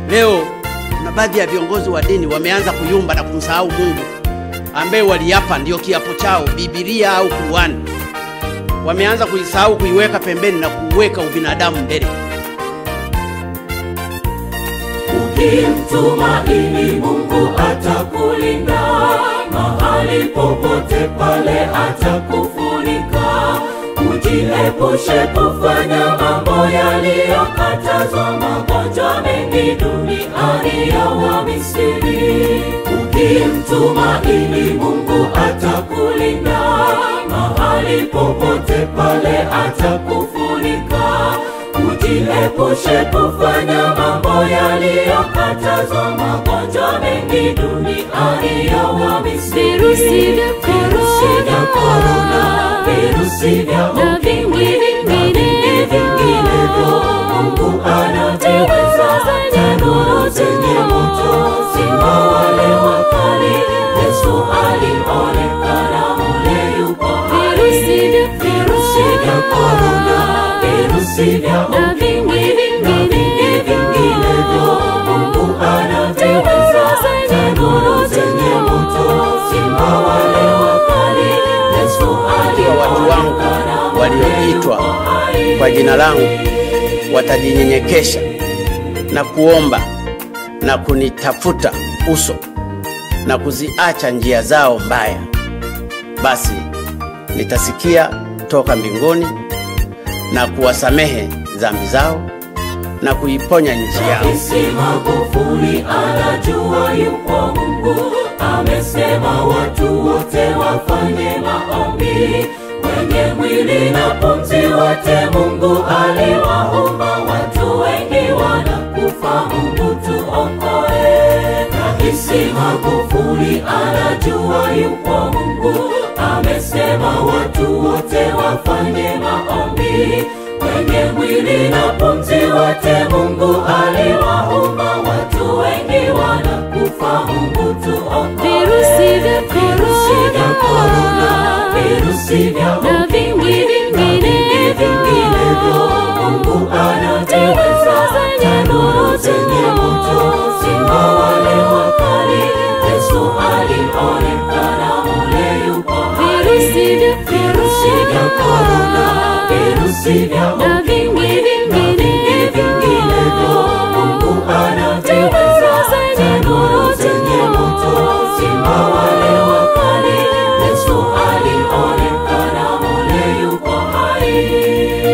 Leo kuna baadhi ya viongozi wa dini wameanza kuyumba na kumsahau Mungu ambaye waliapa ndio kiapo chao, Biblia au Qur'ani. Wameanza kuisahau, kuiweka pembeni na kuweka ubinadamu mbele. Ukimtumaini Mungu atakulinda mahali popote pale, atakufunika. Ujiepushe kufanya mambo yaliyokatazwa, magonjwa mengi duniani ya Wamisri. Ukimtumaini Mungu atakulinda mahali popote pale, atakufunika. Ujiepushe kufanya mambo yaliyokatazwa, magonjwa mengi duniani ya Wamisri. Virusi vya Virusi vya korona, virusi vya na ukimwi vingi na vingi vinginevyo, Mungu anaviweza. Tanuru zenye moto, simba wale wakali, Yesu alionekana mule yupo hai. Virusi vya Virusi vya korona, virusi vya na ukimwi vingi na vingi vinginevyo, Mungu anaviweza. Tanuru zenye moto, simba wale wakali, Yesu Ikiwa watu wangu alionekana walioitwa mule yupo hai. kwa jina langu watajinyenyekesha na kuomba na kunitafuta uso na kuziacha njia zao mbaya, basi nitasikia toka mbinguni na kuwasamehe dhambi zao na kuiponya nchi yao. Rais Magufuli anajua yupo Mungu, amesema watu wote wafanye maombi, wenye mwili na pumzi wote Mungu aliwaumba, watu wengi wanakufa, Mungu tuokoe. Rais Magufuli anajua yupo Mungu, amesema watu wote wafanye maombi wenye mwili na pumzi wote Mungu aliwaumba, watu wengi wanakufa, Mungu tuokoe. Virusi vya Virusi vya korona, virusi vya na vingi vinginevyo, vinginevyo, Mungu anaviweza. Tanuru zenye moto, simba wale wakali, Yesu alionekana mule yupo hai. Virusi vya Virusi vya korona, virusi vya na vingi vinginevyo, Mungu anaviweza. Tanuru zenye moto, simba wale wakali, Yesu alionekana mule yupo hai.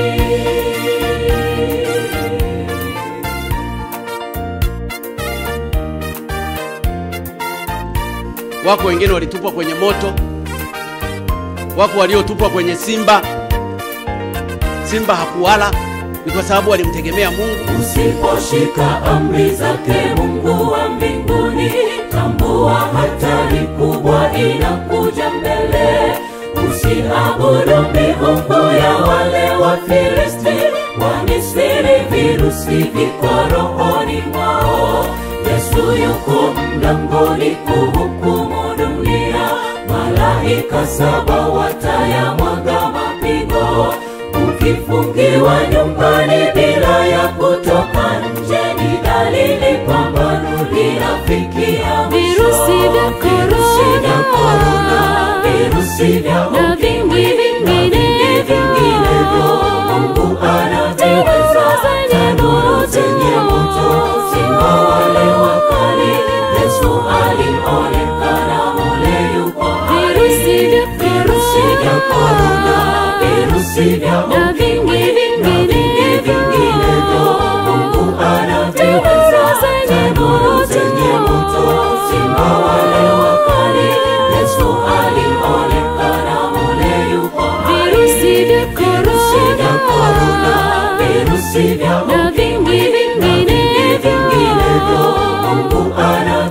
Wako wengine walitupwa kwenye moto, wako waliotupwa kwenye simba. Simba hakuwala ni kwa sababu walimtegemea Mungu. Usiposhika amri zake Mungu wa mbinguni, tambua hatari kubwa inakuja mbele. Usiabudu miungu ya wale Wafilisti, Wamisri, virusi viko rohoni mwao. Yesu yuko mlangoni kuhukumu dunia, malaika saba watayamwaga mapigo ukifungiwa nyumbani bila ya kutoka nje, ni dalili pambano linafikia mwisho. Virusi vya Virusi vya korona, virusi vya na vingi vinginevyo, Mungu anaviweza. Tanuru zenye moto, simba wale wakali, Yesu alionekana mule yupo hai. Virusi vya Virusi vya korona, virusi vya na vingi vinginevyo, Mungu anaviweza. Tanuru zenye moto, simba wale wakali, Yesu alionekana mule yupo hai. Virusi vya Virusi vya korona, virusi vya na vingi vinginevyo, Mungu ana